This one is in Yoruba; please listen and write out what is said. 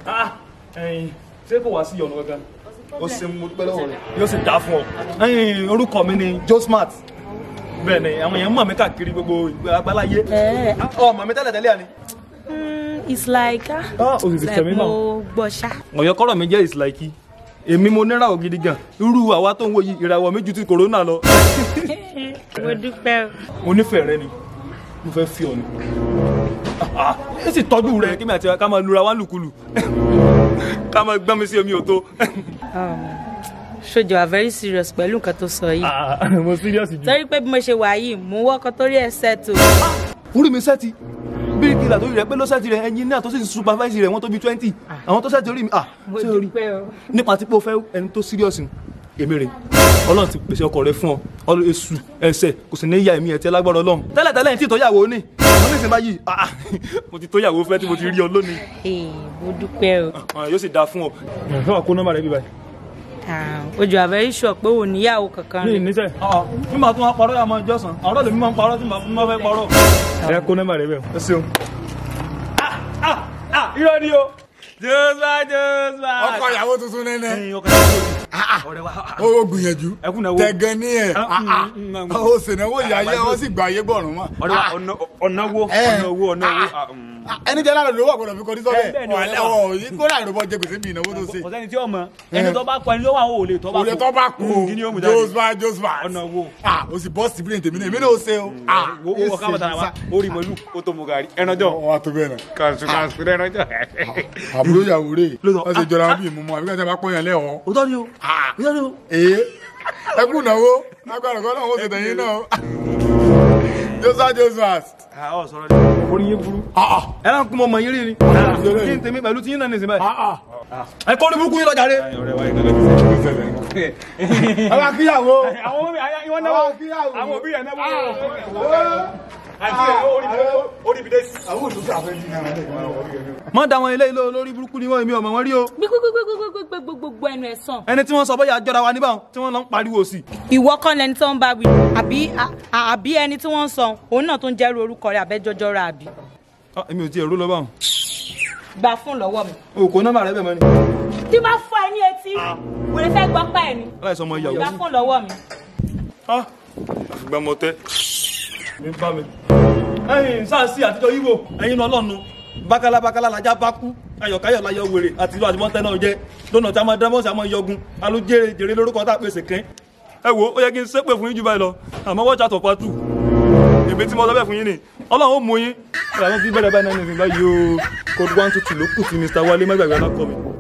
Ah, ẹyin ṣé kò wá sí ọ̀nà kankan ó ṣe mo dúpẹ́ lọ́wọ́ rẹ̀ yóò sì dá fún ọ ẹyin orúkọ mi ni Josmart bẹ́ẹ̀ ni àwọn èèyàn mọ̀ mí káàkiri gbogbo àgbáláyé Eh. ọ mọ̀ mi tẹ́lẹ̀ tẹ́lẹ̀ àní. Mm, it's like ah, Ah, o sì ti it's tẹ̀mí like náà. mo gbọ́ ṣá. ọ̀yọ́ kọ́rọ̀ mi jẹ́ ìsìláìkì èmi mo níràwọ̀ gidi gan irú àwa tó ń wo yìí ìràwọ̀ mi ju ti kòrónà lọ mo dúpẹ́ o. mo nífẹ̀ẹ́ rẹ ni mo fẹ́ fi ọ ni Ah, ẹ sì tọ́jú rẹ kí mi àti ká máa lura wá lùkulù ká máa gbọ́n mi sí omi òtó ṣojú are very serious pẹ̀lú nǹkan tó sọ yìí. Ah, mo serious jù. torí pé bí mo ṣe wà yìí mo wọ́kọ torí ẹ̀ ṣètò. orí mi sẹ́ẹ̀tì bíríkìlà tó rí rẹ pé ló sẹ́ẹ̀tì rẹ ẹyin náà tó sì supervise rẹ wọ́n tó bí twenty àwọn tó sẹ́ẹ̀tì orí mi ah mo ṣé orí dúpẹ́ o. nípa tí pé o fẹ́ ẹni tó serious ni èmi rè ọlọ́run ti pèsè ọkọ rẹ fún ọ ọlọ́run èṣù ẹsẹ̀ kò sì ní ya ẹ̀mí ẹ̀ tí ẹ lágbára ọlọ́run tẹ́lẹ̀ tẹ́lẹ̀ ní tí ìtọ́yàwó ní àwọn oníṣẹ́ báyìí ah mo ti tóyàwó fẹ́ tí mo ti rí ọ lónìí Ee, mo dúpẹ́ o. Ah, yóò sì dáa fún ọ. ẹ wà kó nọ́mbà rẹ bí báyìí. Ah, ojú are very sure pé ò níyàwó kankan ní rẹ̀. ìníṣẹ́. bí màá tún wá parọ́ yà máa jọ́sàn àárọ̀ lèmi máa ń parọ́ tí màá fẹ́ parọ́. ẹ kó nọ́mbà rẹ bẹ́ẹ̀ ẹ ṣeun. irọ́ ni o. jọ́sà jọ́sà. ọkọ ìyàwó tuntun nẹ́nẹ́ ẹyin ọkọ ìyàwó mi. ọ̀rẹ́ wa. ó gbìyànjú Ẹkún náà wo. tẹ̀gàn ní ẹ̀ Ah, mm, mm, mm. ó sènáwó ìyáyé wọ́n sì gbà ayé bọ̀rùn mọ́. ọ̀rẹ́ wa ọ̀nà ọ̀nà wo Eh. ọ̀nà wo ọ̀nà wo. ah, mm. ẹni jẹ́ lára lówó àgbọ̀dọ̀ fi kọ́ ní Eh, bẹ́ẹ̀ ni, sọ́bẹ̀ ọ̀rẹ́ wa. ọ̀ọ́ kó láì rògbò jẹ gbèsè bí ìnáwó tó ṣe. kò sẹ́ni tí ó mọ ẹni tó bá kọ ẹni tó wà ó lè tó bá kú. òye tó bá kú kí ni ó mú jáde. joseph joseph ọ̀nà wo. ah o sì bọ́ síbílẹ̀ tèmi náà èmi náà ó ṣe o. ah wo wo ká bàtà wa ó rí mọ́lú ó tó mu gàrí ẹnàjọ́. ọ wa tó bẹ́ẹ̀ náà. kàṣù kàṣù ẹnàjọ́. àbúrò ìyàwó rè Lóòótọ́. wọ́n sì jọra wọn bí ìmúmọ́ àbíkẹ́ tí a bá pọ́n yẹn lẹ́wọ̀ọ́. ó tọ́ ni o. ah ó tọ́ ni o. ee ẹ kú ìnáwó lágbára kọ́ náà ó ṣe tẹ̀yìn náà o. joseph joseph. ọ̀ sọ̀rọ̀ ni. orí yín burú. ah ah ẹ náà kún mọ́ ọmọ yín rí ni. kí n tèmi pẹ̀lú tí yín náà nìsín báyìí. ah ah. ẹ kọ́ ní burúkú yín lọ́jà rẹ. ẹ bá kíyàwó. àwọn òbí ìwọ ẹ bá kíyàwó. àwọn òbí rẹ̀ náà àwọn òṣìṣẹ́ àfẹ́ jí náà lẹ́gbẹ̀ẹ́ mọ da wọn ilé ilé olórí burúkú ni wọn èmi ọmọ wọn rí o gbogbogbogbogbogbogbogbo ẹnu ẹ̀ sàn. ẹni tí wọn sọ bóyá àjọra wa níbà tí wọn lọ ń pariwo sí. ìwọ kọ́ lẹni tó ń bá wí àbí à- àbí ẹni tí wọ́n ń sọ òun náà tó ń jẹ́rú orúkọ rẹ̀ àbẹ́jọ́jọ́ rẹ̀ àbí. Ah, èmi ò tiẹ̀ rú lọ báwọn. gba fún lọ́wọ́ mi. o kò nọ́mbà rẹ bẹ́ẹ̀ mọ́ ni. tí máa fọ ẹ ní etí wèrè fẹ́ gbọ́ pa ẹ̀ ni. aláìsàn ọmọ gba ìyàwó. fún lọ́wọ́ mi. àfìgbà mọ tẹ. mi bá mi. ẹyin sáàsì àtijọ́ yíwo ẹyin náà lọ́nu bákálá bákálá lajá bá kú ayọ̀káyọ̀ láyọ̀ wèrè àti ìlú àtìmọ́tẹ́ náà jẹ́ lọ́nà tí a máa dámọ́sí àmọ́ yọgun alójèrè jèrè lórúkọ tá a pèsè kẹ́ ẹ wo ó yẹ kí n ṣépè fún yín jù báyìí lọ àmọ́ wọ́n ṣàtọ̀ pàtó èmi tí mo sọ bẹ́ẹ̀ fún yín ni ọlọ́run ó mú yín ìlànà tí bẹ̀rẹ̀ báyìí náà ní ìsìn báyìí o code one two two ló kù tí Mr. Wálé má gbàgbé alákọ̀ mi